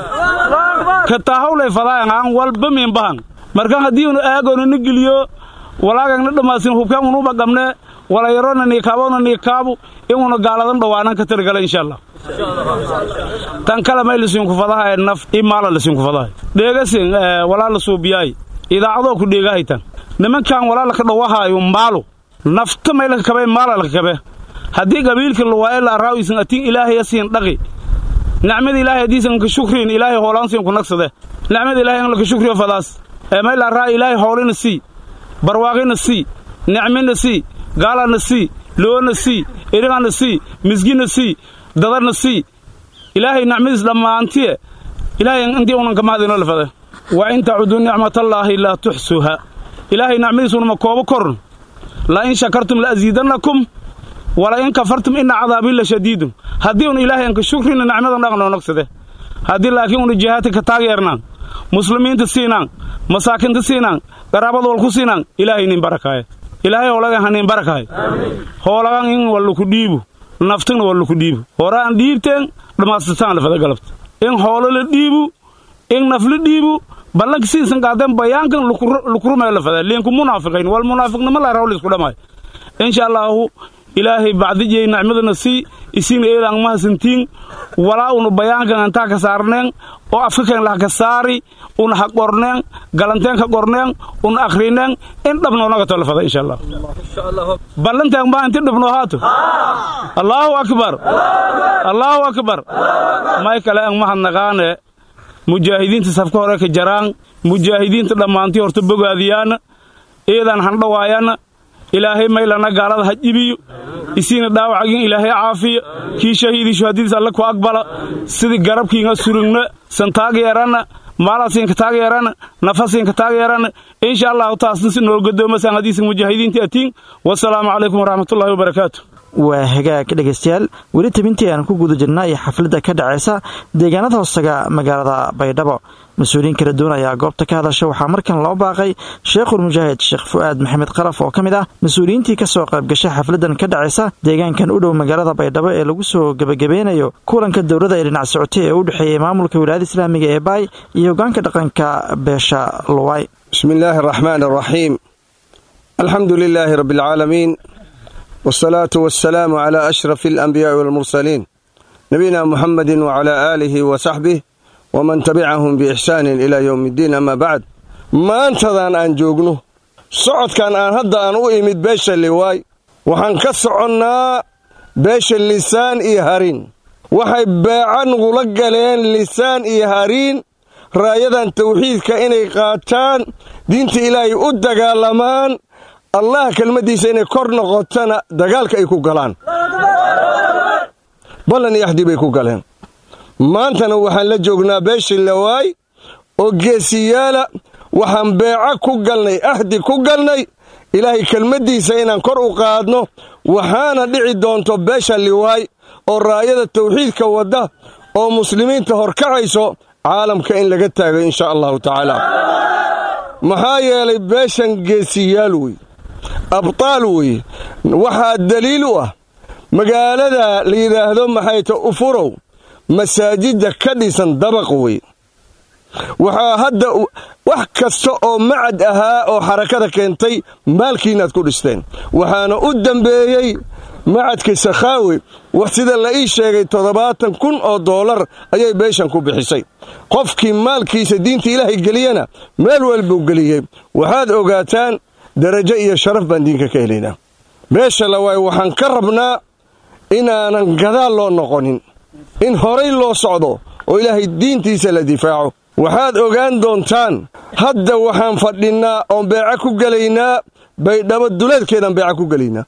ka taahawlay fadaayan aan walba miinbahan marka haddii unu aagoona na geliyo walaagagna dhammaasin hubkaan unuba qabne walayarona niikaabona niikaabu inuna gaaladan dhowaanan ka targala insha allah tan kale may lasiinku fadahay naf i maala lasiinku fadahay dheegasin walaa la suubiyaay idaacadoo ku dheegahaytan nimankan walaa laka dhowahaayo maalo nafta may laka kabe maala laka kabe haddii qabiilka luwaaye la araawisan atin ilaahaya siin dhaqi nicmada ilaahay haddiisan ka shukriin ilaahay hoolaansiin ku nagsade nicmada ilahay in laka shukriyo fadaas may la araa ilaahay hoolina sii barwaaqina sii nicmina sii gaalana sii loona sii erigana sii misgina sii dadana sii ilaahay nicmadiis dhammaantiye ilaahay intii unan ka mahadinoo lafade wa in tacuduu nicmatallaahi laa tuxsuha ilaahay nicmadiisunama koobo korn la in shakartum la asiidannakum wala in kafartum ina cadaabii la shadiidun haddii un ilaahay anka shukrina nicmadan dhaqnoo nagsade haddii laakiin una jihaadka ka taageernaan muslimiinta siinaan masaakinta siinaan qaraabada walku siinaan ilaahay nin barakaaye ilaahay hoolagan hanin barakaay hoolagan in walluku dhiibu naftigna walluku dhiibu horaan dhiibteen dhammaastirtaan lafada galabta in hoolo la dhiibu in naf la dhiibu ballanka siisan qaadeen bayaankan lukurumee lafada liinku munaafiqayn wal munaafiqnimo la raw lisku dhamaayo insha allaahu ilaahay bacdijay nicmadana sii isiina eedaan mahasantiin walaa unu bayaankan antaa ka saarneen oo afkakeen laha ka saari una ha qorneen galanteen ka qorneen una akhrineen in dhabnoonaga tolafada insha allah ballanteen baa inti dhabnoo haato allaahu akbar allaahu akbar may kale ang mahadnaqaane mujaahidiinta safka hore ka jaraan mujaahidiinta dhammaantii horta bogaadiyaana eedaan handhawaayana ilaahay maylana gaalada ha jibiyo isiina dhaawacagin ilaahay caafiya kii shahiidii shuhadadiis alle ku aqbala sidii garabkiinga surugna san taageerana maalasiinka taageerana nafasiinka taageerana insha allahu taasna si nool gadoomasaan hadiisa mujaahidiinta atiin wasalaamu calaykum waraxmatullahi wabarakaatu waa hagaag dhegaystayaal weli tabintii aan ku guda jirna iyo xafladda ka dhacaysa deegaanada hoostaga magaalada baydhabo mas-uuliyiin kala duwan ayaa goobta ka hadasha waxaa markan loo baaqay sheekhul mujaahid sheekh fu'aad maxamed qalaf oo ka mid ah mas-uuliyiintii ka soo qaybgashay xafladdan ka dhacaysa deegaankan u dhow magaalada baydhabo ee lagu soo gebagabeynayo kulanka dowladda ee dhinac socotay ee u dhexeeyey maamulka wilaayada islaamiga ee baay iyo hogaanka dhaqanka beesha luway bismi illaahi araxmaan araxiim alxamdu lilaahi rabbi alcaalamiin wsalaatu wasalaamu calaa ashrafi alanbiyaa'i walmursaliin nabiyina muxamedin wacalaa aalihi wa saxbih waman tabicahum biixsaanin ilaa yowmi iddiin amaa bacd maantadan aan joogno socodkan aan hadda aan u imid beesha liwaay waxaan ka soconnaa beesha lisaan iyo hariin waxay beeca nugula galeen lisaan iyo hariin raayadan tawxiidka inay qaataan diinta ilaahay u dagaalamaan allah kelmaddiisa inay kor noqotana dagaalka ay ku galaan ballan iyo axdi bay ku galeen maantana waxaan la joognaa beeshii lawaay oo geesiyaala waxaan beeco ku galnay ahdi ku galnay ilaahay kelmaddiisa inaan kor u qaadno waxaana dhici doonto beesha liwaay oo raayada tawxiidka wadda oo muslimiinta horkacayso caalamka in laga taago insha allahu tacaala maxaa yeelay beeshan geesiyaal wey abtaal wey waxaa daliil u ah magaalada la yidhaahdo maxayta ufurow masaajidda ka dhisan dabaq wey waxaa hadda wax kasta oo macad ahaa oo xarakada keentay maalkiinaad ku dhisteen waxaana u dambeeyey macadkii sakhaawi wax sida la ii sheegay toddobaatan kun oo doolar ayay beeshan ku bixisay qofkii maalkiisa diinta ilaahay geliyana meel walbuu geliyey waxaad ogaataan darajo iyo sharaf baan diinka ka helaynaa beesha lawaay waxaan ka rabnaa inaanan gadaal loo noqonin in horay loo socdo oo ilaahay diintiisa la difaaco waxaad ogaan doontaan hadda waxaan fadhinnaa oon beeco ku gelaynaa baydhabo duleedkeedaan beeco ku gelaynaa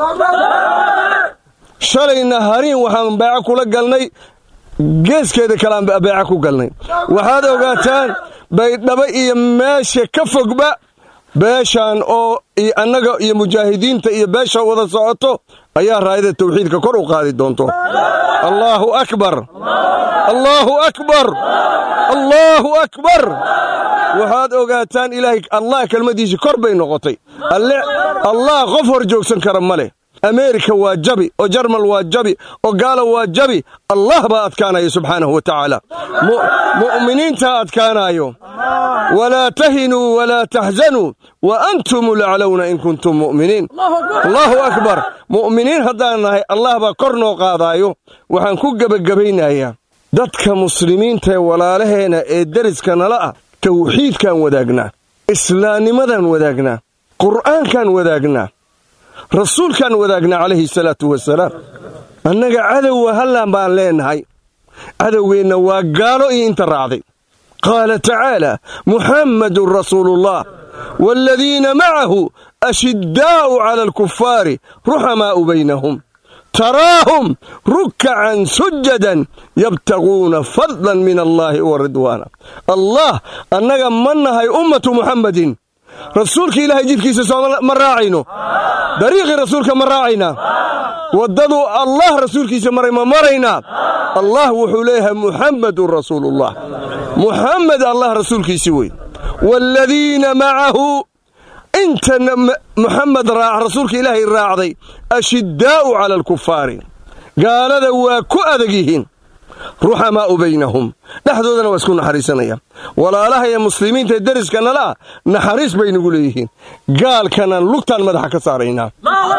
shalayna hariin waxaan beeco kula galnay geeskeeda kaleaan beeco ku galnay waxaad ogaataan baydhabo iyo meesha ka fogba beeshaan oo annaga iyo mujaahidiinta iyo beesha wada socoto ayaa raayada tawxiidka kor u qaadi doonto allaahu akbar allaahu akbar allaahu akbar waxaad ogaataan ilaahay allah kelmaddiisii kor bay noqotay allah qof hor joogsan kara ma leh ameerika waa jabi oo jarmal waa jabi oo gaala waa jabi allah baa adkaanaya subxaanahu wa tacaala mu'miniintaa adkaanaayo walaa tahinuu walaa taxzanuu wa antum laclowna in kuntum mu'miniin allaahu akbar mu'miniin haddaan nahay allah baa kor noo qaadaayo waxaan ku gebagabaynayaa dadka muslimiinta ee walaalaheena ee deriska nala ah tawxiidkaan wadaagnaa islaamnimadaan wadaagnaa qur'aankaan wadaagnaa rasuulkaan wadaagnaa calayhi salaatu wasalaam annaga cadowwa hallaan baan leennahay cadowgeenna waa gaalo iyo inta raacday qaala tacaala muxammadun rasuuluullah waaladiina macahu ashiddaa'u cala alkufaari ruxamaa'u baynahum taraahum rukkacan sujadan yabtaguuna fadlan min allaahi wa ridwaana allah annaga ma nahay ummatu muxammadin rasuulka ilaahay jidkiisa soo ma raacayno dariiqii rasuulka ma raacaynaa waddaduu allah rasuulkiisa maray ma maraynaa allah wuxuu leeyahay muxammadun rasuuluullah muxamed allah rasuulkiisi wey waaladiina macahu inta muxamed raac rasuulka ilaahay raacday ashiddaa'u cala alkufaari gaalada waa ku adag yihiin ruxamaa'u baynahum dhexdoodana waa isku naxariisanayaan walaalaha ee muslimiinta ee deriskannala ah naxariis bay nagu leeyihiin gaalkana lugtaan madaxa ka saaraynaa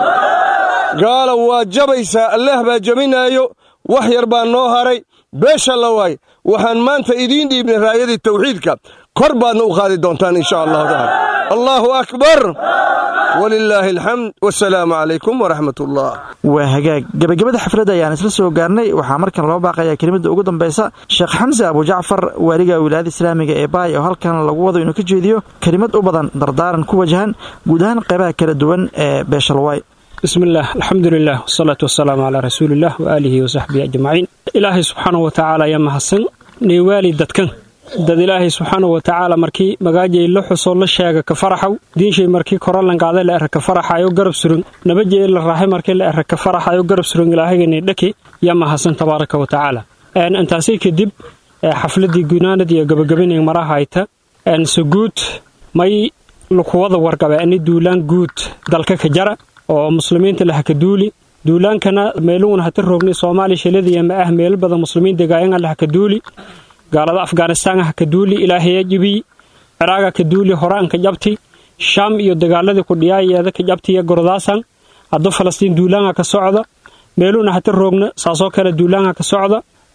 gaala waa jabaysaa allaah baa jabinaayo wax yar baa noo haray beesha la waay waxaan maanta idiin dhiibnay raayadii tawxiidka kor baadna u qaadi doontaan insha allahu taala allaahu akbar walilaahi alxamd wasalaamu calaykum waraxmat ullah waa hagaag gebagabada xafladda ayaan isla soo gaarnay waxaa markan loo baaqayaa kelimada ugu dambaysa sheekh xamse abujacfar waaliga wilaayada islaamiga ee baay oo halkan lagu wado inuu ka jeediyo kelimad u badan dardaaran ku wajahan guud ahaan qaybaha kala duwan ee beeshalwaay bismillaah alxamdulilah wasalaatu wasalaamu calaa rasuuliillah waaalihi wasaxbihi ajmaciin ilaahay subxaanau wa tacaala ayaa mahadsan neewaali dadkan dad ilaahay subxaanau wa tacaala markii magaajay la xusoo la sheega ka faraxaw diinshay markii koralanqaaday la era ka faraxayo garab suran nabajee la raaxay markii la era ka faraxayo garab suran ilaahayganay dhaki yaa mahadsan tabaaraka wa tacaala intaasi kadib xafladii gunaanad iyo gabagabanay marahayta saguud may lukuwada wargabe ani duulaan guud dalka ka jara oo muslimiinta lah ka duuli duulaankana meeluun hata roogni soomaaliya shiladiya ma ah meelo badan muslimiin degaayan lah ka duuli gaalada afghanistaan ah ka duuli ilaahaya jibiy ciraaga ka duuli horaan ka jabti shaam iyo dagaaladii ku dhiyaayeeda ka jabtiya gordaasan hadda falastiin duulaanga ka socda meeluuna hata roogna saasoo kale duulaanga ka socda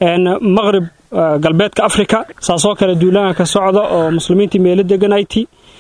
maqrib galbeedka afrika saasoo kale duulaanga ka socda oo muslimiintii meelo deganayti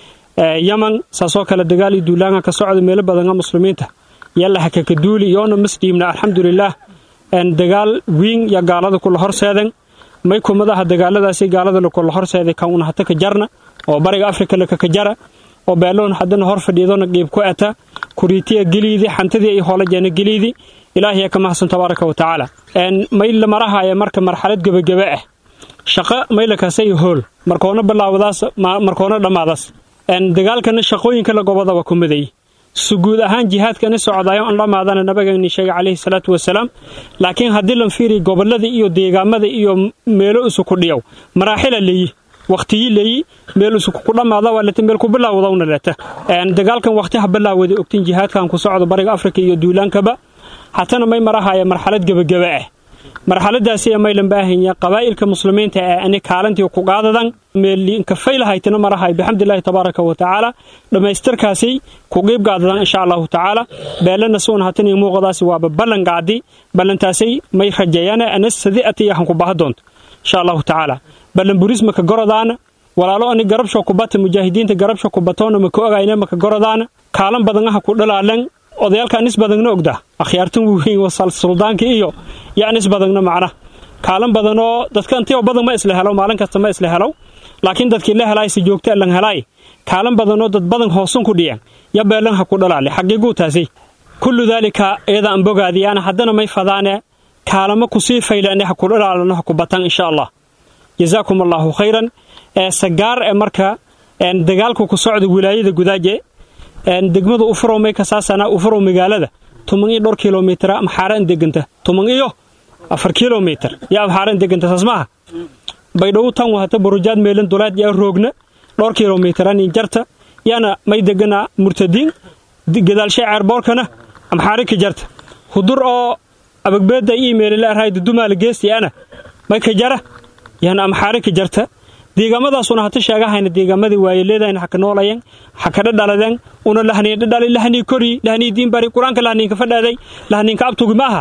yaman saasoo kale dagaal iyo duulaanga ka socda meelo badana muslimiinta yallaha kaka duuli yoona masdhiibna alxamdulilaah dagaal wiin ya gaalada kula horseedan may kumadaha dagaaladaasi gaalada lakula horseeday kan una hata ka jarna oo bariga afrika lakaka jara oo beeloon haddana hor fadhiidona qiib ku ata kuriitiya geliidi xantadii ay hoolajeena geliidi ilaahiya ka mahadsan tabaaraka wa tacaala may la marahaya marka marxalad gebagebe ah shaqo may lakasay hool markoona bilaawadaas markoona dhammaadaas dagaalkana shaqooyinka la gobodaba ku maday su guud ahaan jihaadkani socdaayo an dhammaadana nabagani sheegay calayhi salaatu wasalaam laakiin haddii lan fiiriy gobolada iyo deegaamada iyo meelo isuku dhiyow maraaxila leeyi wakhtiyi leeyi meel isuku ku dhammaada waa leta meel ku bilaawdawna leta dagaalkan wakhti ha bilaawada ogtin jihaadkan ku socdo bariga afrika iyo duulaankaba hatana may marahaya marxalad gebagebe ah marxaladaasi maylan baahanya qabaa'ilka muslimiinta ee ani kaalantii ku qaadadan meelinka faylahaytana marahay bixamdilaahi tabaaraka wa tacaala dhammaystirkaasi ku qiib qaadadan insha allahu tacaala beelana suun hatani muuqadaasi waaba ballan qaadi ballantaasay may rajeeyana ana sadi'ati yahan ku baha doonto insha allahu tacaala ballan burisma ka gorodaana walaalo ani garabsho kubata mujaahidiinta garabsho kubatoona maka ogayna maka gorodaana kaalan badanaha ku dhalaalan odayaalka anis badagna ogda akhyaartan weyn wasal suldaanka iyo yo anis badagna macna kaalan badanoo dadka intio badan ma isla helo maalin kasta ma isla helo laakiin dadkii la helaay si joogta lan helaay kaalan badanoo dad badan hoosun ku dhiyan ya beelan ha ku dhalaale xaqiiguu taasay kullu daalika iyada aan bogaadiyaana haddana may fadaane kaalamo kusii faylaane ha ku dhalaalano ha ku batan insha allah jazaakum allaahu khayran ee sagaar ee marka dagaalku ku socda wilaayada gudaaje degmada ufurow may kasaasana ufurow magaalada tuman iyo dhowr kilomitr maxaaran deganta tuman iyo afar kilomitr yo maxaaran deganta saas maaha baydhow tan wahata burujaad meelan dulaad yaa roogna dhowr kilomitran jarta yaana may degana murtadiin gadaalsha ceerboorkana amxaari ka jarta hudur oo abagbeeda iimeelila arhay dudumaala geestiyaana may ka jara yaana amxaari ka jarta deegaamadaasuna hata sheegahayna deegaamadii waayeleedayna haka noolayan hakadha dhaladeen una lahniindha dhali lahnii kori lahnii diinbari qur-aanka lahniinka fadhaaday lahniinka abtugi maaha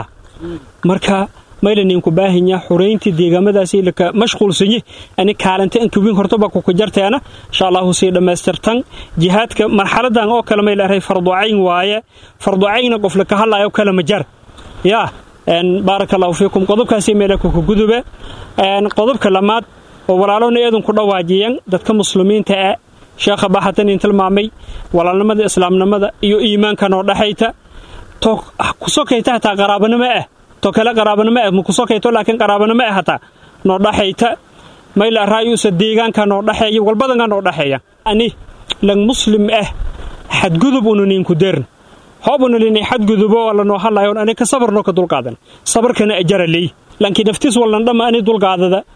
marka maylaniinku baahinya xureyntii deegaamadaasi laka mashquulsanyi ani kaalanta ankawiin hortaba kuka jarteena insha allahu sii dhammaystirtan jihaadka marxaladan oo kale may leedahay farducayn waaye farducayna qof laka hadlaayo kale ma jar yaa baaraka allahu fiikum qodobkaasi meela kuka gudube qodobka lamaad oo walaalona eedan ku dhawaajiyan dadka muslimiinta ee sheekha baxatan in tilmaamay walaalnimada islaamnimada iyo iimaanka noo dhaxayta to kusokayta hataa qaraabanimo ah to kale qaraabanimo ah makusokayto laakiin qaraabanimo ah hataa noo dhaxayta mayla raayuusa deegaanka noo dhaxeeya walbadanka noo dhaxeeya ani lang muslim ah xadgudub una ninku deern hoob una lini xadgudubo wala noo hadlayo ani ka sabarno ka dulqaadan sabarkana ajara leey laakiin naftiis wallan dhamma ani dulqaadada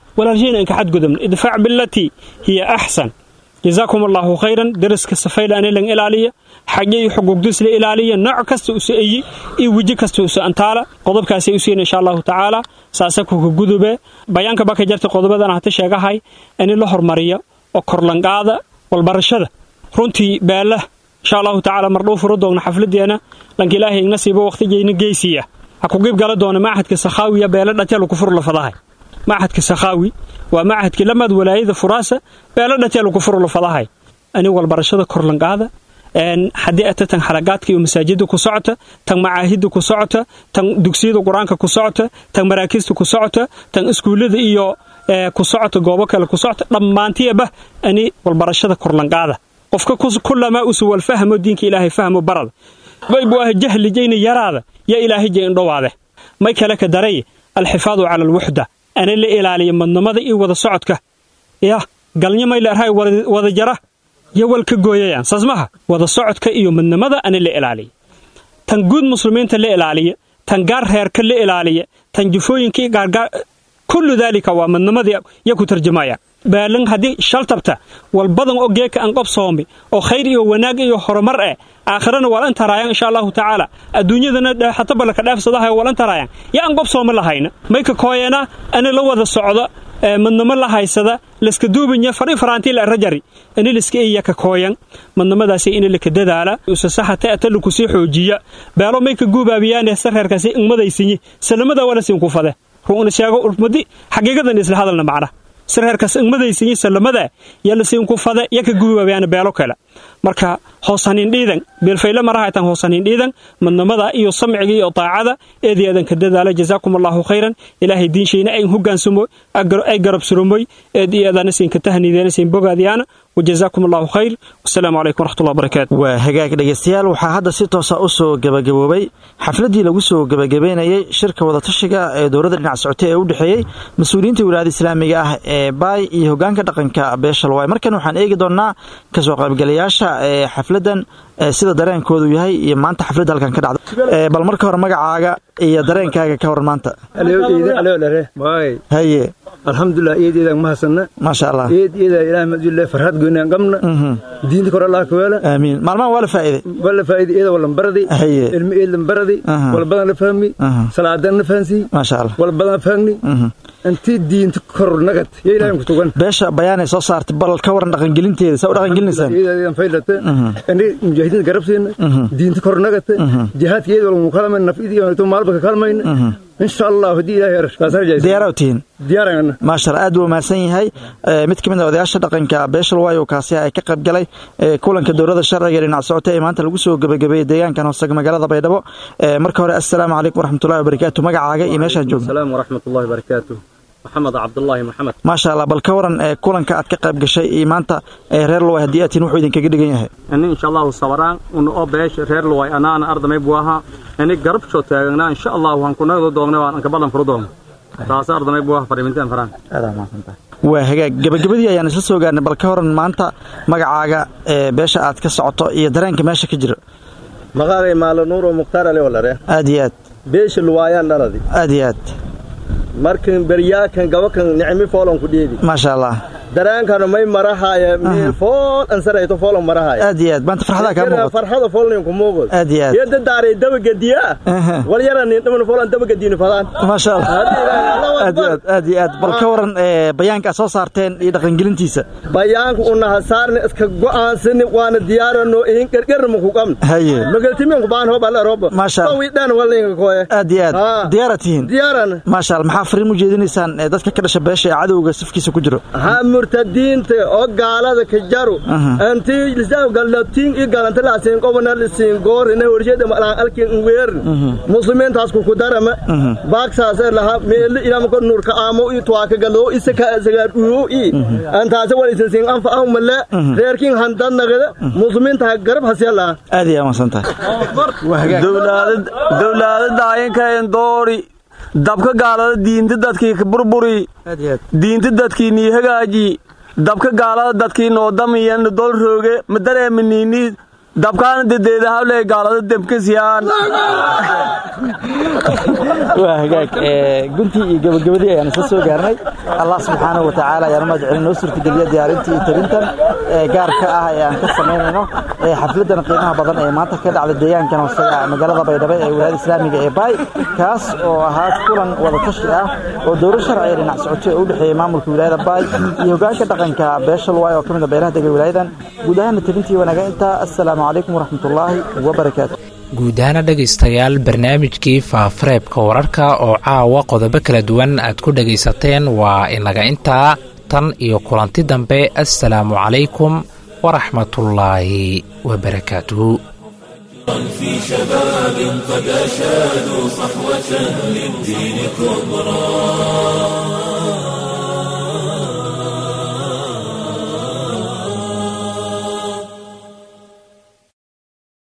walaalshayna inka xadgudubna idfac bilatii hiya axsan jazaakum allaahu khayran deriska safayla anilan ilaaliya xagye iyo xuquuqdiisla ilaaliya nooc kasta usa eyi iyo weji kasta usa antaala qodobkaasay u siina insha allahu tacaala saasa kuka gudube bayaanka baka jarta qodobadan hata sheegahay in la hormariya oo korlanqaada walbarashada runtii beela insha allahu tacaala mardhuu furo doogna xafladeena lanka ilaahay nasiibo waqtigeyna geysiya ha ku qeyb gala doona machadka sakhaawiya beela dhateelu ku fur lafadahay machadka sakhaawi waa machadkii lamaad walaayada furaasa beela dhateelu ku fur lafadahay ani walbarashada korlanqaada haddii ata tan xaragaadka iyo masaajida ku socota tan macaahidda ku socota tan dugsiyada qur-aanka ku socota tan maraakiista ku socota tan iskuullada iyo ku socota goobo kale ku socota dhammaantiyaba ani walbarashada korlanqaada qofka kulamaa usu walfahmo diinka ilaahay fahmo barada baybu ah jahlijayna yaraada ya ilaahayja indhowaade may kale ka daray alxifaadu cala alwuxda ana la ilaaliya madnamada iyo wada socodka ya galnya may leerhay wada jara yo wal ka gooyayaan saas maha wada socodka iyo madnamada ana la ilaaliya tan guud muslimiinta la ilaaliya tan gaar reerka la ilaaliya tan jufooyinkii gaargaar kullu daalika waa madnamadii ya ku tarjamaya baalan haddii shaltabta walbadan oo geeka aan qobsoomi oo khayr iyo wanaag iyo horumar eh aakhirana walan taraayaan insha allahu tacaala adduunyadana xataba laka dhaafsadahay walan taraayaan ya aan qobsooma lahayna may ka kooyana ana la wada socda madnamo la haysada laska duubanya fari faraantii la rajari ani laska iya ka kooyan madnamadaasi in laka dadaala usasaxata ata laku sii xoojiya beelo may ka guubaabiyaan sareerkaasi ingmadaysinyi salamada wala siin ku fade ruuna sheego urmadi xaqiiqadan isla hadalna macna sareerkaas ingmadaysinyi salamada ya la siin ku fade ya ka guubaabiyaan beelo kale marka hoosanin dhiidan beelfayle marahaytan hoosanin dhiidan madnamada iyo samciga iyo taacada eedeedan ka dadaala jazaakum allahu khayran ilaahay diinshayna ay hogaansamo ay garab surumoy eedeedana siin ka tahniideena siin bogaadiyaana wajazaakum allahu khayr wasalaamu calaykum waraxmatullahi wabarakaatu waa hagaag dhegaystayaal waxaa hadda si toosa u soo gebagaboobay xafladdii lagu soo gebagabeynayay shirka wadatashiga ee dowladda dhinac socotay ee u dhexeeyey mas-uuliyiinta wilaayada islaamiga ah ee baay iyo hogaanka dhaqanka beeshalwaay markan waxaan eegi doonnaa kasoo qaybgalayaasha ee xafladdan sida dareenkoodu yahay iyo maanta xafladda halkan ka dhacda bal marka hore magacaaga iyo dareenkaaga ka waran maanta haye alxamdulilah eedeedaan mahadsanna maasha allah eed eeda ilaah madule farxad goynaan qabna diinta kor allah kaweela aamiin maalmaha waa la faa'iiday waa la faa'iiday eeda walan baradi haye ilmi eedan baradi wal badan la fahmi salaadan la fahansi maasha allah wal badan fahmi intii diinta kor nagad ya ilaahay ku tugan beesha bayaanay soo saartay bal ka waran dhaqangelinteeda saa u dhaqangelinaysaan eedan faylata ani mujaahidiinta garabsiina diinta kor nagata jihaadka eeda wal mukalama nafidi iyo maalba ka kalmayna insha allah hadii ilaahay arshkaasarjaysa diyaaraw tihiin diyaarana maasha allah aad buu mahadsan yahay mid ka mid a odayaasha dhaqanka beeshal waayo kaasi ay ka qayb galay kulanka dowladda sharciga dhinac socota ee maanta lagu soo gebagabeeyey deegaankan hoose magaalada baydhabo marka hore assalaamu calaykum waraxmatullahi wabarakaatu magacaaga iyo meeshaan joogno salaam waraxmatullahi wabarakaatu maxamed cabdullaahi maxamed maasha allah bal ka waran kulanka aad ka qayb gashay iyo maanta reer luway haddii aad tihin wuxuu idinkaga dhigan yahay ini insha allahu sabaraan una oo beesha reer luway anaana ardamay buu ahaa ini garabshoo taaganaa insha allah waan kunagdo doogna waan anka badan furo doogna taas ardamay buu ahaa fariimintaan faraan waa hagaag gabagabadii ayaan isla soo gaarnay bal ka waran maanta magacaaga beesha aad ka socoto iyo dareenka meesha ka jira maqaagay maalo nuuro mukhtaar ale walare aad iyo aad beesha luwaayaan dhaladi aad iyo aad markan beryaakan gabakan nicmi foolon ku dheedi maasha allah daraankana may marahaaya meel fool ansarayto foolon marahaaya aad iyo aad maanta farxada kaa muuqato farxada foolnin ku muuqdo aad iyo aad yada daaray dabagadiya wal yarani dhaman foolan dabagadiina fadaan maasha allah aad iyo aad aad iyo aad bal ka waran bayaanka soo saarteen iyo dhaqangelintiisa bayaanka una hasaarni iska go'aansani waana diyaarano in gargarna ku qabn haye magaltimen ku baan hobal roba maasha allah wiidhan walinga kooye aad iyo aad diyaara tihiin diyaarana maasha allah maxaa fariin u jeedinaysaan dadka ka dhasha beesha ee cadowga safkiisa ku jiro ha murtadiinta oo gaalada ka jaru antii lisaa galatiin i galanta la siin qobna la siin goor ina warshada malaan alkin weer muslimiintaas ku kudarama baaksaas laha meel ila ma nur ka aamo i tuwa ka galo isaka sagar uyo i antaas wala isin siin anfa aw mala reerkin handan nagada muslimiinta garab hasiyala aad iyo amasantahay dowlaadad dowlaadada ayinkayn doori dabka gaalada diinta dadkii ka burburi diinta dadkii nii hagaaji dabka gaalada dadkii noodamiyan dol rooge ma dareeminiini dabkaana dedeeda hawlee gaalada debkasiyaan waa hagaag guntii iyo gabagabadii ayaan isla soo gaarnay allah subxaanahu wa tacaala ayaan umahad celin noo suurtageliya diyaarintii iyo tabintan gaarka ah ee aan ka samaynayno xafladan qiimaha badan ee maanta ka dhacda deegaankan hoosaga magaalada baydhabo ee wilaayada islaamiga ee baay kaas oo ahaa kulan wadatashi ah oo dowlad sharciga dhinac socotay oo u dhexeeyey maamulka wilaayada baay iyo hogaanka dhaqanka beesha luwaay oo ka mid a beelaha dega wilaayadan guud ahaana tabintii wanaaga intaa assalaamu calaykum waraxmatullaahi wabarakaatu guud ahaana dhegaystayaal barnaamijkii faafareebka wararka oo caawa qodobo kala duwan aad ku dhegaysateen waa inaga intaa tan iyo kulanti dambe assalaamu calaykum waraxmatullaahi wabarakaatuhu في شباب قد أشادوا صحوة للدين كبرى